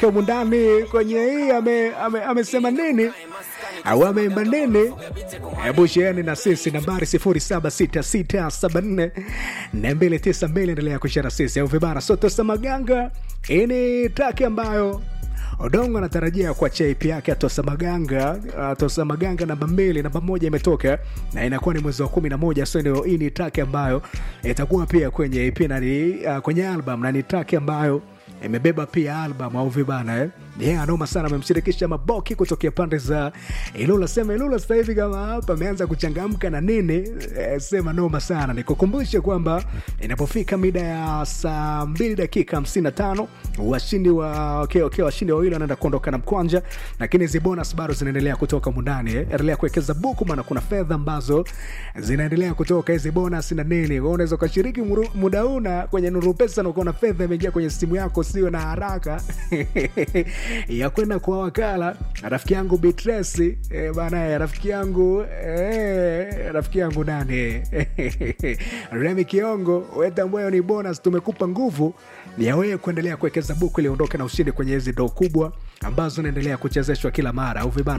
humu ndani kwenye hii ame, ame, amesema nini au ameimba nini? Hebu sheeni na sisi nambari 0766742292 endelea kushare na sisi au vibara soto Samaganga. Hii ni traki ambayo Odongo anatarajia kuachia EP yake Atosa Maganga. Atosa Maganga namba mbili, namba moja imetoka na inakuwa ni mwezi wa kumi na moja. So ndio hii ni track ambayo itakuwa pia kwenye EP na ni uh, kwenye album na ni track ambayo imebeba pia album au vibana eh? Yeah, anoma sana amemshirikisha Maboki kutokea pande za Ilula. Sema Ilula sasa hivi kama hapa ameanza kuchangamka na nini eh, sema noma sana. Nikukumbushe kwamba inapofika mida ya saa mbili dakika hamsini na tano washindi wa okay, okay, washindi wawili wanaenda kuondoka na mkwanja, lakini hizi bonus bado zinaendelea kutoka mundani eh. Endelea kuwekeza buku, maana kuna fedha ambazo zinaendelea kutoka hizi bonus na nini. Wewe unaweza ukashiriki muda una kwenye Nuru Pesa na ukaona fedha imeingia kwenye simu yako, sio na haraka ya kwenda kwa wakala. Rafiki yangu Bitresi eh, bana, rafiki yangu eh, rafiki yangu nani Remi Kiongo, wetambwayo ni bonus, tumekupa nguvu ya wewe kuendelea kuwekeza buku ili uondoke na ushindi kwenye hizi doo kubwa ambazo zinaendelea kuchezeshwa kila mara au vibana